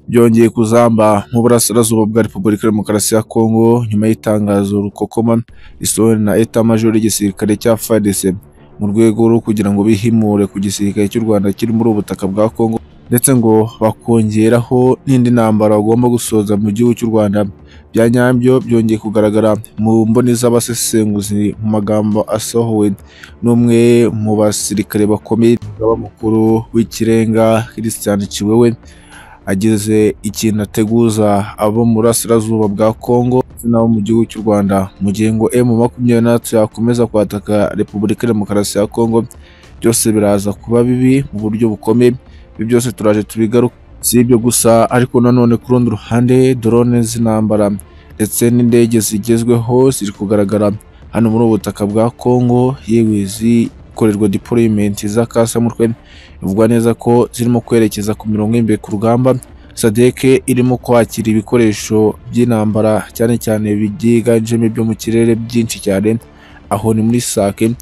byongeye kuzamba mu burasirazuba bwa Repubulika Demokarasi ya Kongo nyuma y'itangazo rukokoma risohowe na Eta Major y'igisirikare cya FARDC mu rwego rwo kugira ngo bihimure ku gisirikare cy'u Rwanda kiri muri ubu butaka bwa Kongo ndetse ngo bakongeraho n'indi ntambara bagomba gusoza mu gihugu cy'u Rwanda bya nyabyo byongeye kugaragara mu mboni z'abasesenguzi mu magambo asohowe n'umwe mu basirikare bakomeye umugaba mukuru w'ikirenga Christian Kiwewe ageze ikintu ateguza abo mu burasirazuba bwa Kongo ndetse n'abo mu gihugu cy'u Rwanda mu gihe ngo M makumyabiri na gatatu yakomeza kwataka Repubulika Demokarasi ya Kongo byose biraza kuba bibi mu buryo bukomeye ibi byose turaje tubigaruka si ibyo gusa ariko nanone ku rundi ruhande drone z'intambara ndetse n'indege zigezweho ziri kugaragara hano muri ubu butaka bwa Kongo yewe zikorerwa deployment z'akasamutwe bivugwa neza ko zirimo kwerekeza ku mirongo y'imbere ku rugamba SADC irimo kwakira ibikoresho by'intambara cyane cyane byiganjemo ibyo mu kirere byinshi cyane aho ni muri sake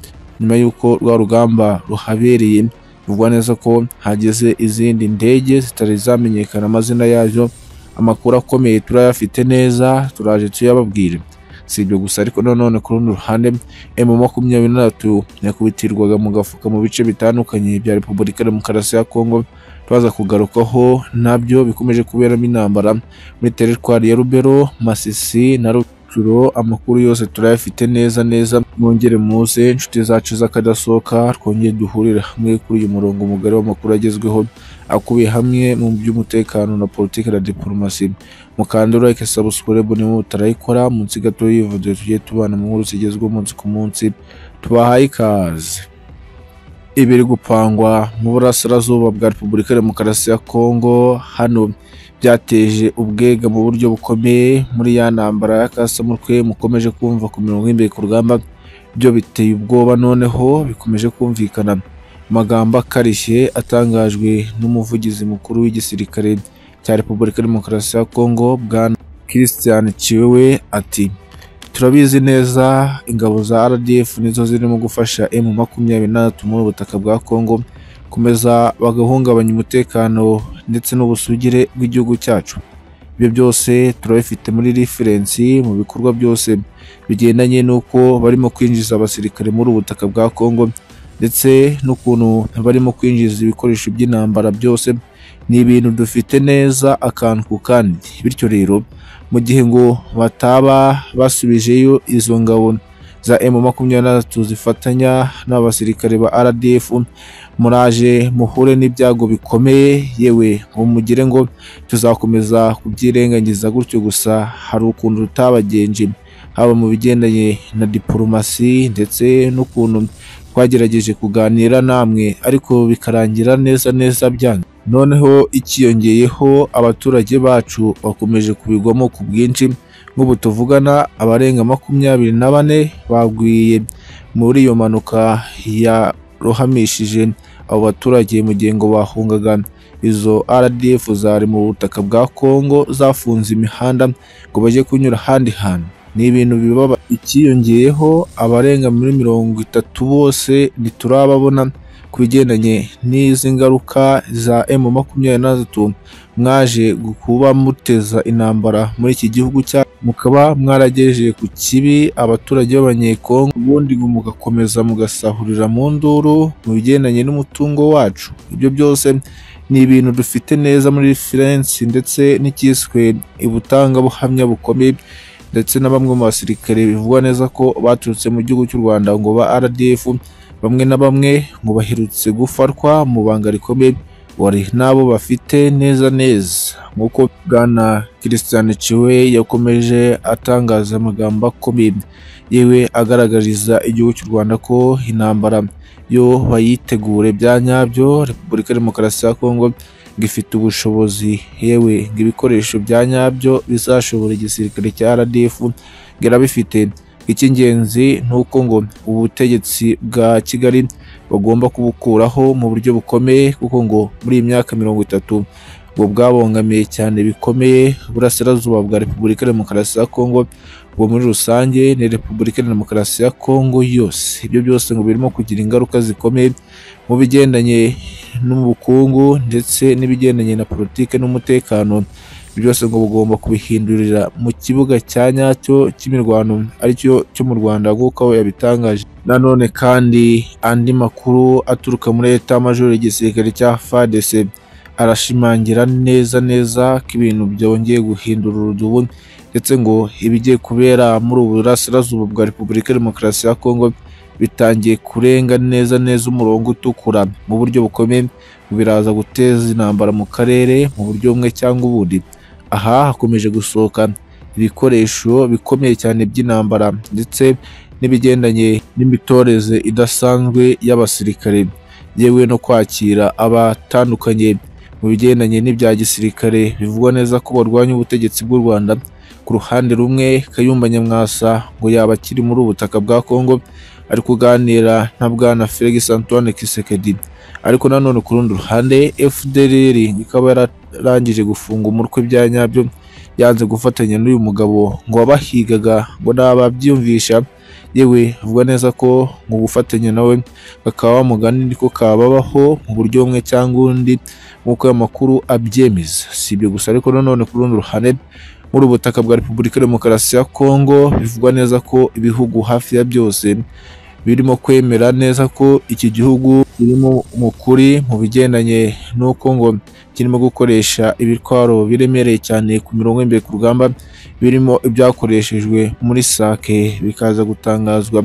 nyuma y'uko rwa rugamba ruhabereye bivugwa neza ko hageze izindi ndege zitari zamenyekana amazina yazo amakuru akomeye turayafite neza turaje tuyababwire si ibyo gusa ariko nanone ku rundi ruhande emu makumyabiri n'atatu yakubitirwaga mu gafuka mu bice bitandukanye bya repubulika demokarasi ya kongo turaza kugarukaho nabyo bikomeje kuberamo intambara muri teritwari ya rubero masisi na rukiro amakuru yose turayafite neza neza mwongere muze inshuti zacu z'akadasohoka twongere duhurire hamwe kuri uyu murongo mugari w'amakuru agezweho akubiye hamwe mu by'umutekano na politiki na diporomasi mukandura like subscribe niba mutarayikora munsi gato y'ivuduye tugiye tubana mu nkuru zigezweho umunsi ku munsi tubahaye ikaze ibiri gupangwa mu burasirazuba bwa repubulika ya demokarasi ya kongo hano byateje ubwega mu buryo bukomeye muri ya ntambara y'akasamutwe mukomeje kumva ku mirongo y'imbere ku rugamba byo biteye ubwoba noneho bikomeje kumvikana amagambo akarishye atangajwe n'umuvugizi mukuru w'igisirikare cya repubulika ya demokarasi ya kongo bwana christian kiwewe ati turabizi neza ingabo za rdf nizo zirimo gufasha m makumyabiri n'atatu muri ubu butaka bwa kongo komeza bagahungabanya umutekano ndetse n'ubusugire bw'igihugu cyacu ibyo byose turabifite muri referensi mu bikorwa byose bigendanye n'uko barimo kwinjiza abasirikare muri ubu butaka bwa kongo ndetse n'ukuntu barimo kwinjiza ibikoresho by'intambara byose ni ibintu dufite neza akantu ku kandi bityo rero mu gihe ngo bataba basubijeyo izo ngabo za M makumyabiri na gatatu zifatanya n'abasirikare ba RDF muraje muhure n'ibyago bikomeye yewe ngo mugire ngo tuzakomeza kubyirengagiza gutyo gusa hari ukuntu rutabagenje haba mu bigendanye na diporomasi ndetse n'ukuntu twagerageje kuganira namwe ariko bikarangira neza neza byanyu noneho ikiyongeyeho abaturage bacu bakomeje kubigwamo ku bwinshi nk'ubu tuvugana abarenga makumyabiri na bane bagwiye muri iyo mpanuka yarohamishije abo baturage mu gihe ngo bahungaga izo RDF zari mu butaka bwa Kongo zafunze imihanda ngo bajye kunyura ahandi hantu ni ibintu bibaba ikiyongeyeho abarenga muri mirongo itatu bose ntiturababona ku bigendanye n'izi ngaruka za M makumyabiri na gatatu mwaje kuba muteza intambara muri iki gihugu cya mukaba mwarageje ku kibi abaturage b'abanyekongo ubundi mugakomeza mugasahurira mu nduru mu bigendanye n'umutungo wacu ibyo byose ni ibintu dufite neza muri referensi ndetse n'icyiswe ubutangabuhamya bukomeye ndetse na bamwe mu basirikare bivugwa neza ko baturutse mu gihugu cy'u Rwanda ngo ba RDF bamwe na bamwe ngo baherutse gufatwa mu banga rikomeye wari nabo bafite neza neza nk'uko bwana Christian Ciwe yakomeje atangaza amagambo akomeye yewe agaragariza igihugu cy'u Rwanda ko intambara yo bayitegure bya nyabyo Repubulika Demokarasi ya Kongo gifite ubushobozi yewe ngo ibikoresho bya nyabyo bizashobora igisirikare cya RDF ngo bifite icy'ingenzi ni uko ngo ubutegetsi bwa Kigali bagomba kubukuraho mu buryo bukomeye kuko ngo muri iyi myaka mirongo itatu ngo bwabangamiye cyane bikomeye uburasirazuba bwa repubulika ya demokarasi ya kongo ngo muri rusange ni repubulika ya demokarasi ya kongo yose ibyo byose ngo birimo kugira ingaruka zikomeye mu bigendanye n'ubukungu ndetse n'ibigendanye na politiki n'umutekano ibyo byose ngo bugomba kubihindurira mu kibuga cya nyacyo cy'imirwano aricyo cyo mu rwanda nk'uko yabitangaje nanone kandi andi makuru aturuka muri eta majoro igisirikare cya fadc arashimangira neza neza ko ibintu byongeye guhindura urudubu ndetse ngo ibigiye kubera muri ubu burasirazuba bwa repubulika ya demokarasi ya kongo bitangiye kurenga neza neza umurongo utukura mu buryo bukomeye biraza guteza intambara mu karere mu buryo bumwe cyangwa ubundi aha hakomeje gusohoka ibikoresho bikomeye cyane by'intambara ndetse n'ibigendanye n'imitoreze idasanzwe y'abasirikare yewe no kwakira abatandukanye mu bigendanye n'ibya gisirikare bivugwa neza ko barwanya ubutegetsi bw'u Rwanda ku ruhande rumwe Kayumba Nyamwasa ngo yaba akiri muri ubutaka bwa Kongo ari kuganira na bwana Felix Antoine Kisekedi ariko nanone ku rundi ruhande FDLR ikaba yararangije gufunga umutwe bya nyabyo yanze gufatanya n'uyu mugabo ngo abahigaga ngo nababyumvisha yewe avuga neza ko mu gufatanya nawe bakaba bamugana niko kababaho mu buryo bumwe cyangwa undi nk'uko ayo makuru abyemeza si ibyo gusa ariko nanone ku rundi ruhande muri ubutaka bwa repubulika ya demokarasi ya kongo bivugwa neza ko ibihugu hafi ya byose birimo kwemera neza ko iki gihugu kirimo umukuri mu bigendanye n'uko ngo kirimo gukoresha ibitwaro biremereye cyane ku mirongo y'imbere ku rugamba birimo ibyakoreshejwe muri sake bikaza gutangazwa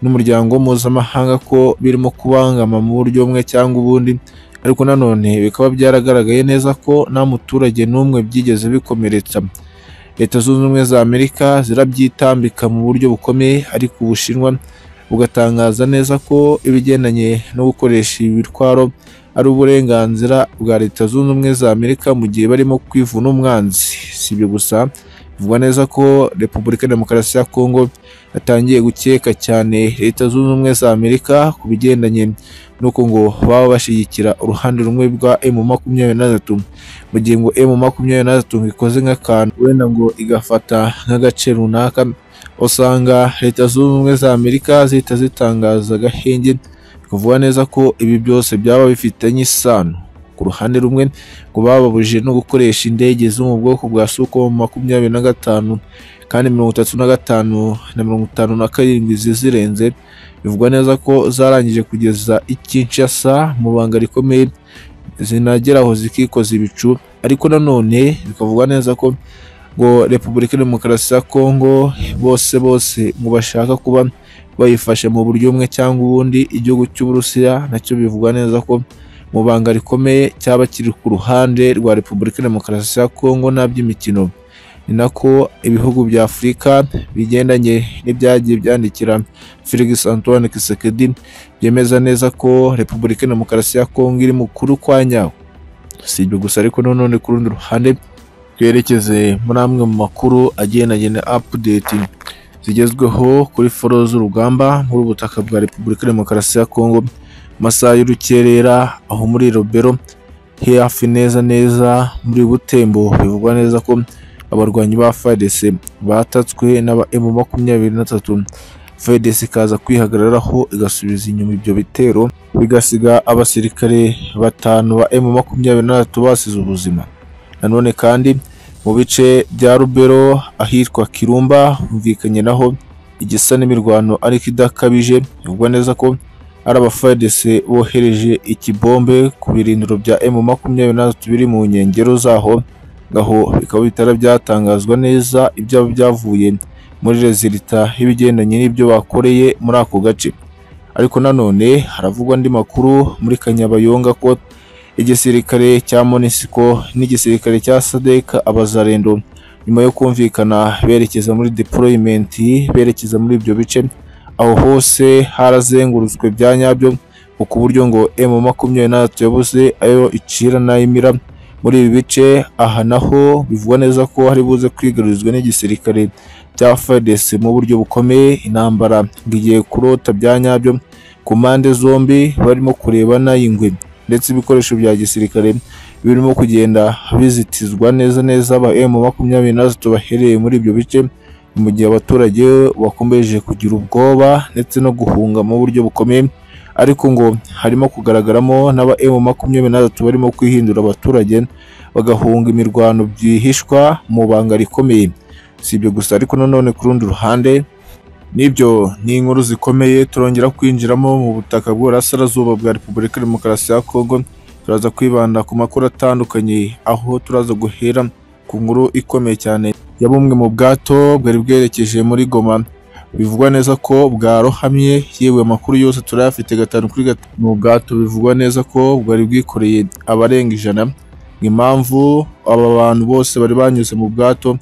n'umuryango mpuzamahanga ko birimo kubangama mu buryo bumwe cyangwa ubundi ariko nanone bikaba byaragaragaye neza ko nta muturage n'umwe byigeze bikomeretsa leta zunze ubumwe za amerika zirabyitambika mu buryo bukomeye ariko ubushinwa bugatangaza neza ko ibigendanye no gukoresha ibitwaro ari uburenganzira bwa leta zunze ubumwe za amerika mu gihe barimo kwivuna umwanzi si ibyo gusa bivugwa neza ko repubulika ya demokarasi ya kongo yatangiye gukeka cyane leta zunze ubumwe za amerika ku bigendanye nuko ngo baba bashyigikira uruhande rumwe rwa emu makumyabiri na gatatu mu gihe ngo emu makumyabiri na gatatu ikoze nk'akantu wenda ngo igafata nk'agace runaka usanga leta zunze ubumwe za amerika zihita zitangaza agahenge kuvuga neza ko ibi byose byaba bifitanye isano ku ruhande rumwe ngo bababujije no gukoresha indege zo mu bwoko bwa suko makumyabiri na gatanu kandi mirongo itatu na gatanu na mirongo itanu na karindwi zizirenze bivugwa neza ko zarangije kugeza i Kinshasa mu banga rikomeye zinageraho zikikoza ibicu ariko nanone bikavugwa neza ko ngo repubulika ya demokarasi ya kongo bose bose ngo bashaka kuba bayifashe mu buryo bumwe cyangwa ubundi igihugu cy'uburusiya nacyo bivugwa neza ko mu banga rikomeye cyaba kiri ku ruhande rwa repubulika ya demokarasi ya kongo n'aby'imikino ni nako ibihugu bya afurika bigendanye n'ibyagiye byandikira felix antoine kisekedi byemeza neza ko repubulika ya demokarasi ya kongo iri mu kuri kwa nyawo si ibyo gusa ariko nanone ku rundi ruhande twerekeze muri amwe mu makuru agendanye na apudeti zigezweho kuri foro z'urugamba muri ubutaka bwa repubulika ya demokarasi ya kongo masaha y'urukerera aho muri robero hafi neza neza muri butembo bivugwa neza ko abarwanyi ba FARDC batatswe n'aba M makumyabiri na tatu FARDC ikaza kwihagararaho igasubiza inyuma ibyo bitero bigasiga abasirikare batanu ba M makumyabiri na tatu basize ubuzima nanone kandi mu bice bya rubero ahitwa kirumba humvikanye naho igisa n'imirwano ariko idakabije bivugwa neza ko ari abafadese bohereje ikibombe ku birindiro bya M makumyabiri na tatu biri mu nkengero zaho ngaho bikaba bitara byatangazwa neza ibyaba byavuye muri rezilita y'ibigendanye n'ibyo bakoreye muri ako gace ariko nanone haravugwa andi makuru muri kanyabayonga ko igisirikare cya monisiko n'igisirikare cya sadeka abazarendo nyuma yo kumvikana berekeza muri deployimenti berekeza muri ibyo bice aho hose harazengurutswe bya nyabyo ku buryo ngo emu makumyabiri na tatu yabuze ayo icira n'ayimira muri ibi bice aha naho bivugwa neza ko hari buze kwigarurizwa n'igisirikare cya FARDC mu buryo bukomeye intambara ngiye kurota bya nyabyo ku mpande zombi barimo kurebana ingwe ndetse ibikoresho bya gisirikare birimo kugenda bizitizwa neza neza aba M makumyabiri na batatu bahereye muri ibyo bice mu gihe abaturage bakomeje kugira ubwoba ndetse no guhunga mu buryo bukomeye ariko ngo harimo kugaragaramo n'aba M makumyabiri na batatu barimo kwihindura abaturage bagahunga imirwano byihishwa mu banga rikomeye si ibyo gusa ariko nanone ku rundi ruhande n'ibyo ni inkuru zikomeye turongera kwinjiramo mu butaka bw'uburasirazuba bwa repubulika ya demokarasi ya kongo turaza kwibanda ku makuru atandukanye aho turaza guhera ku nkuru ikomeye cyane ya bumwe mu bwato bwari bwerekeje muri goma bivugwa neza ko bwarohamye yewe amakuru yose turayafite gatanu kuri gatanu mu bwato bivugwa neza ko bwari bwikoreye abarenga ijana impamvu aba bantu bose bari banyuze mu bwato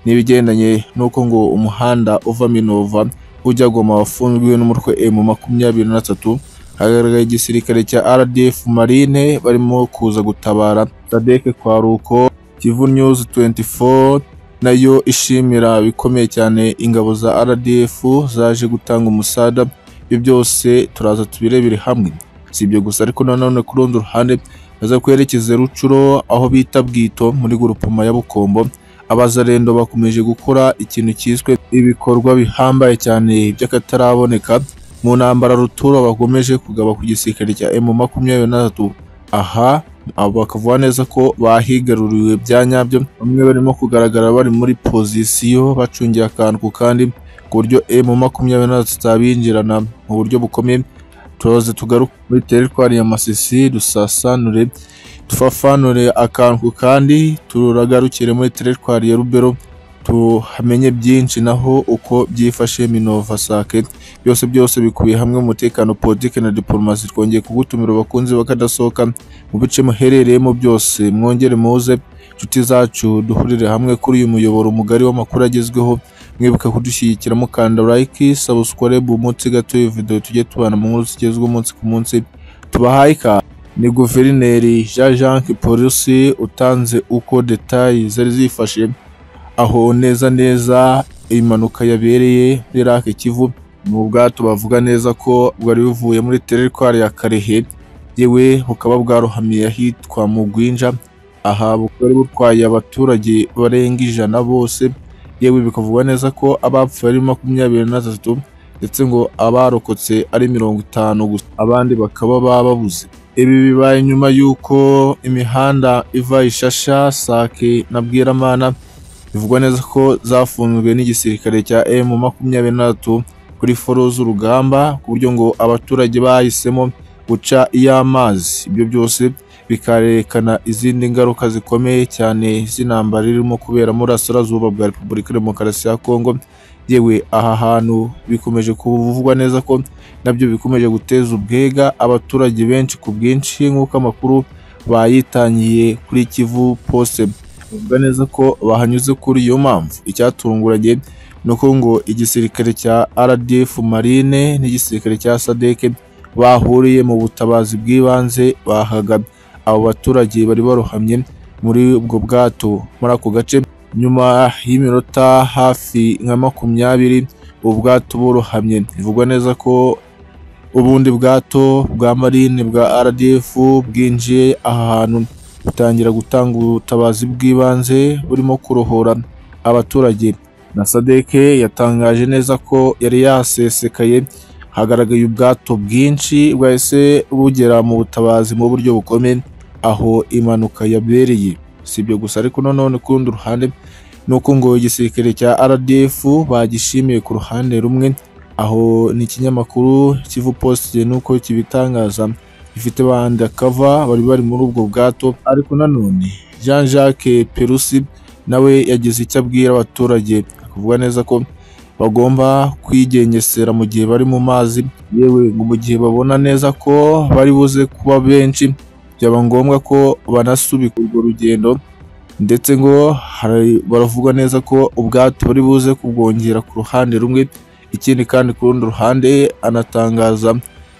n'ibigendanye n'uko ngo umuhanda uva minova ujya goma wafunzwe n'umutwe emu makumyabiri na tatu hagaragaye igisirikare cya rdf marine barimo kuza gutabara sadeke kwaruko kivu news 24 nayo ishimira bikomeye cyane ingabo za rdf zaje gutanga umusada ibyo byose turaza tubirebere hamwe si ibyo gusa ariko nanone ku rundi ruhande baza kwerekeza rucuro aho bita bwito muri gurupoma ya bukombo abazarendo bakomeje gukora ikintu cyiswe ibikorwa bihambaye cyane by'akataraboneka mu ntambara rutura bakomeje kugaba ku gisirikare cya M makumyabiri na tatu aha abo bakavuga neza ko bahigaruriwe bya nyabyo bamwe barimo kugaragara bari muri pozisiyo bacungiye akantu ku kandi ku buryo M makumyabiri na tatu zitabinjirana mu buryo bukomeye turoze tugaruke muri teritwari ya masisi dusasanure tufafanure akantu ku kandi turagarukire muri teritwari ya rubero tuhamenye byinshi naho uko byifashe minova sake byose byose bikubiye hamwe mu mutekano politiki na diporomasi twongeye kugutumira abakunzi bakadasohoka mu bice muherereyemo byose mwongere muze inshuti zacu duhurire hamwe kuri uyu muyoboro mugari w'amakuru agezweho mwibuka kudushyigikira mukanda like subscribe umunsi gato iyo video tujye tubana mu nkuru zigezweho umunsi ku munsi tubahaye ikaze ni guverineri jean jacques polisi utanze uko detayi zari zifashe aho neza neza impanuka yabereye muri rake kivu mu bwato bavuga neza ko bwari buvuye muri teritwari ya karehe yewe bukaba bwarohamiye ahitwa mu gwinja aha bukaba butwaye abaturage barenga ijana bose yewe bikavugwa neza ko abapfuye ari makumyabiri na batatu ndetse ngo abarokotse ari mirongo itanu gusa abandi bakaba bababuze ibi bibaye nyuma y'uko imihanda iva ishasha sake na bwiramana bivugwa neza ko zafunzwe n'igisirikare cya emu makumyabiri na tatu kuri foro z'urugamba ku buryo ngo abaturage bahisemo guca iy'amazi ibyo byose bikarerekana izindi ngaruka zikomeye cyane z'intambara irimo kubera muri asirazuba bwa repubulika ya demokarasi ya kongo yewe aha hantu bikomeje kuvugwa neza ko nabyo bikomeje guteza ubwega abaturage benshi ku bwinshi nk'uko amakuru bayitangiye kuri kivu poste bivuga neza ko bahanyuze kuri iyo mpamvu icyatunguranye ni uko ngo igisirikare cya rdf marine n'igisirikare cya sadek bahuriye mu butabazi bw'ibanze bahaga abo baturage bari barohamye muri ubwo bwato muri ako gace nyuma y'iminota hafi nka makumyabiri ubwato burohamye bivugwa neza ko ubundi bwato bwa marine bwa rdf bwinjiye aha hantu butangira gutanga ubutabazi bw'ibanze burimo kurohora abaturage na sadeke yatangaje neza ko yari yasesekaye hagaragaye ubwato bwinshi bwahise bugera mu butabazi mu buryo bukomeye aho impanuka yabereye si ibyo gusa ariko nanone ku rundi ruhande ni uko ngo igisirikare cya rdf bagishimiye ku ruhande rumwe aho ni ikinyamakuru kivu posite nuko kibitangaza gifite bandi kava bari bari muri ubwo bwato ariko nanone jean jacques perusi nawe yagize icyo abwira abaturage akavuga neza ko bagomba kwigengesera mu gihe bari mu mazi yewe ngo mu gihe babona neza ko bari buze kuba benshi byaba ngombwa ko banasubika urwo rugendo ndetse ngo baravuga neza ko ubwato bari buze kubwongera ku ruhande rumwe ikindi kandi ku rundi ruhande anatangaza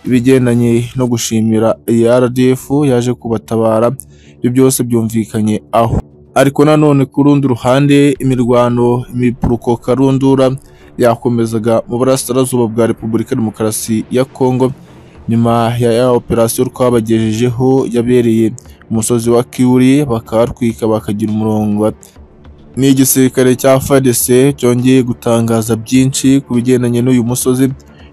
ibigendanye no gushimira iyi rdf yaje kubatabara ibyo byose byumvikanye aho ariko nanone ku rundi ruhande imirwano imipuruko karundura yakomezaga mu burasirazuba bwa repubulika ya demokarasi ya kongo nyuma ya ya operasiyo twabagejejeho yabereye umusozi wa Kiwuri bakahatwika bakagira umurongo ni igisirikare cya FARDC cyongeye gutangaza byinshi ku bigendanye n'uyu musozi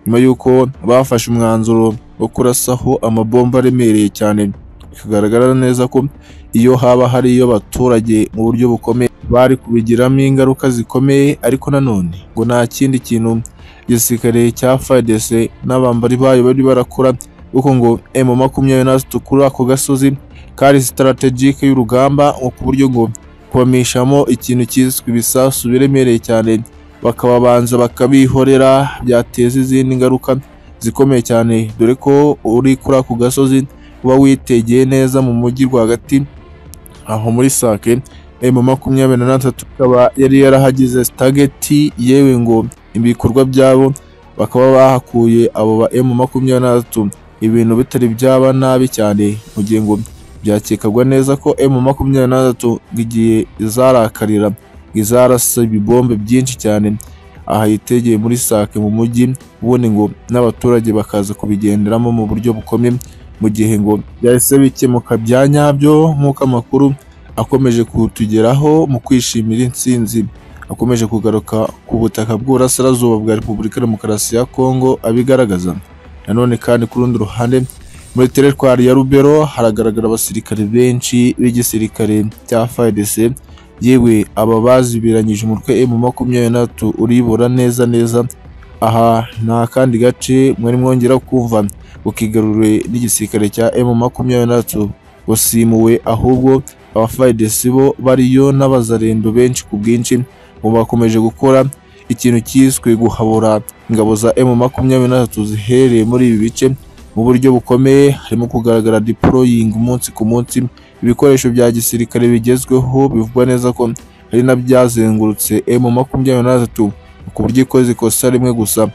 nyuma y'uko bafashe umwanzuro wo kurasaho amabomba aremereye cyane bikagaragara neza ko iyo haba hariyo abaturage mu buryo bukomeye bari kubigiramo ingaruka zikomeye ariko nanone ngo nta kindi kintu igisirikare cya FARDC n'abambari bayo bari barakora kuko ngo M makumyabiri na zitatu kuri ako gasozi kari strategic y'urugamba ngo ku buryo ngo kubamishamo ikintu cyiswe ibisasu biremereye cyane bakababanza bakabihorera byateza izindi ngaruka zikomeye cyane dore ko uri kuri ako gasozi uba witegeye neza mu mujyi rwagati aho muri sake emu makumyabiri na gatatu ikaba yari yarahagize sitageti yewe ngo ibikorwa byabo bakaba bahakuye abo ba emu makumyabiri na gatatu ibintu bitari byaba nabi cyane mu gihe ngo byakekagwa neza ko emu makumyabiri na gatatu igihe izarakarira izarasa ibibombe byinshi cyane aha yitegeye muri sake mu mujyi ubundi ngo n'abaturage bakaza kubigenderamo mu buryo bukomeye mu gihe ngo byahise bikemuka bya nyabyo nk'uko amakuru akomeje kutugeraho mu kwishimira intsinzi akomeje kugaruka ku butaka bw'uburasirazuba bwa repubulika ya demokarasi ya kongo abigaragaza nanone kandi ku rundi ruhande muri teritwari ya rubero haragaragara abasirikare benshi b'igisirikare cya fdc yewe aba bazibiranyije umutwe emu makumyabiri na gatatu uribura neza neza aha nta kandi gace mwari mwongera kumva ukigarure n'igisirikare cya emu makumyabiri na gatatu wasimuwe ahubwo abafidesi bo bariyo n'abazarendo benshi ku bwinshi ngo bakomeje gukora ikintu cyiswe guhabura ingabo za emu makumyabiri na gatatu zihereye muri ibi bice mu buryo bukomeye harimo kugaragara diporoyingi umunsi ku munsi ibikoresho bya gisirikare bigezweho bivugwa neza ko ari na byazengurutse emu makumyabiri na gatatu ku buryo ikoze ikosa rimwe gusa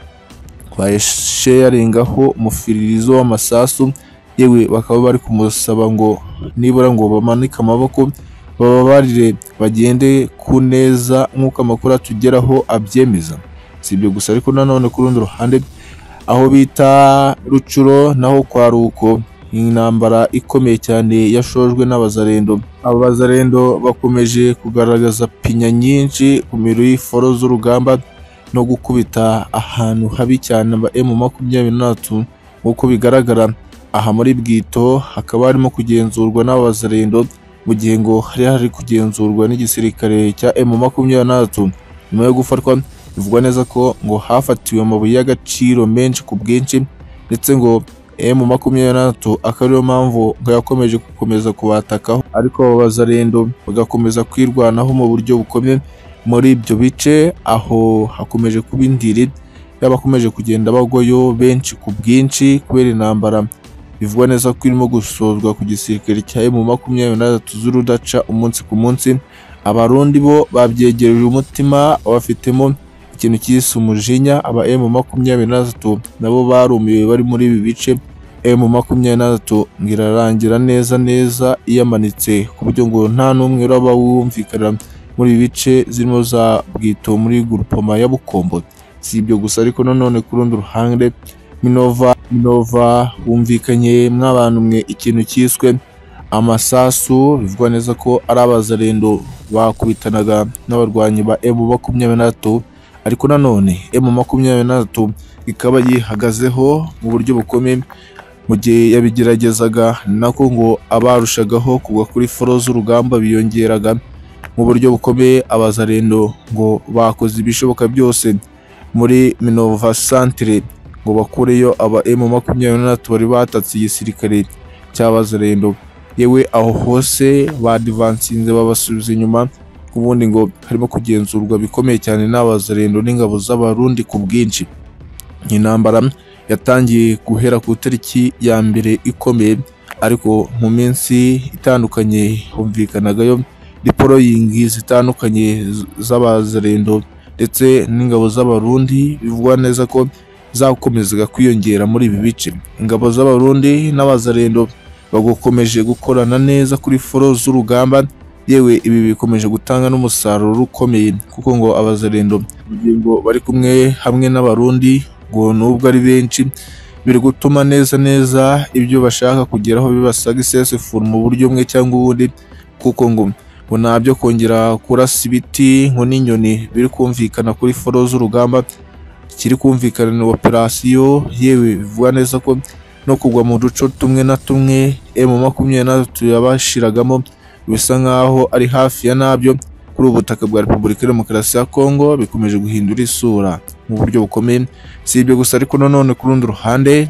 bayisheyaringaho umufiririzo w'amasasu yewe bakaba bari kumusaba ngo nibura ngo bamanike amaboko bababarire bagende ku neza nk'uko amakuru atugeraho abyemeza si ibyo gusa ariko nanone ku rundi ruhande aho bita rucuro naho kwa ruko intambara ikomeye cyane yashojwe n'abazarendo aba bazarendo bakomeje kugaragaza pinya nyinshi ku miriforo z'urugamba no gukubita ahantu habi cyane aba emu makumyabiri n'atatu nk'uko bigaragara aha muri bwito hakaba harimo kugenzurwa n'abazarendo mu gihe ngo hari hari kugenzurwa n'igisirikare cya emu makumyabiri n'atatu nyuma yo gufatwa bivugwa neza ko ngo hafatiwe amabuye y'agaciro menshi ku bwinshi ndetse ngo emu makumyabiri n'atatu akaba ariyo mpamvu ngo yakomeje gukomeza kubatakaho ariko abo bazarendo bagakomeza kwirwanaho mu buryo bukomeye muri ibyo bice aho hakomeje kuba indiri y'abakomeje kugenda bagwayo benshi ku bwinshi kubera intambara bivugwa neza ko irimo gusozwa ku gisirikare cya emu makumyabiri na gatatu z'urudaca umunsi ku munsi abarundi bo babyegereje umutima bafitemo ikintu cyise umujinya aba emu makumyabiri na gatatu nabo barumiwe bari muri ibi bice emu makumyabiri na gatatu ngo irarangira neza neza iyamanitse ku buryo ngo nta n'umwe uraba wumvikana muri ibi bice zirimo za bwito muri gurupoma ya bukombo si ibyo gusa ariko nanone ku rundi ruhande minova minova humvikanye mw'abantu mwe ikintu cyiswe amasasu bivugwa neza ko ari abazarendo bakubitanaga n'abarwanyi ba emu makumyabiri na gatatu ariko nanone emu makumyabiri na gatatu ikaba yihagazeho mu buryo bukomeye mu gihe yabigeragezaga nako ngo abarushagaho kugwa kuri foro z'urugamba biyongeraga mu buryo bukomeye abazarendo ngo bakoze ibishoboka byose muri minova santire ngo bakureyo aba emu makumyabiri na gatatu bari batatse igisirikare cy'abazarendo yewe aho hose badivansinze babasubiza inyuma ubundi ngo harimo kugenzurwa bikomeye cyane n'abazarendo n'ingabo z'abarundi ku bwinshi intambara yatangiye guhera ku itariki ya mbere ikomeye ariko mu minsi itandukanye humvikanagayo diporoyingi zitandukanye z'abazarendo ndetse n'ingabo z'abarundi bivugwa neza ko zakomezaga kwiyongera muri ibi bice ingabo z'abarundi n'abazarendo bagokomeje gukorana neza kuri foro z'urugamba yewe ibi bikomeje gutanga n'umusaruro ukomeye kuko ngo abazarendo mu gihe ngo bari kumwe hamwe n'abarundi ngo nubwo ari benshi biri gutuma neza neza ibyo bashaka kugeraho bibasaga isesefuru mu buryo bumwe cyangwa ubundi kuko ngo ngo nabyo kongera kurasa ibiti ngo n'inyoni biri kumvikana kuri foro z'urugamba kiri kumvikana na operasiyo yewe bivuga neza ko no kugwa mu duco tumwe na tumwe emu makumyabiri n'atatu yabashiragamo bisa nk'aho ari hafi ya nabyo kuri ubu butaka bwa repubulika ya demokarasi ya kongo bikomeje guhindura isura mu buryo bukomeye si ibyo gusa ariko nanone ku rundi ruhande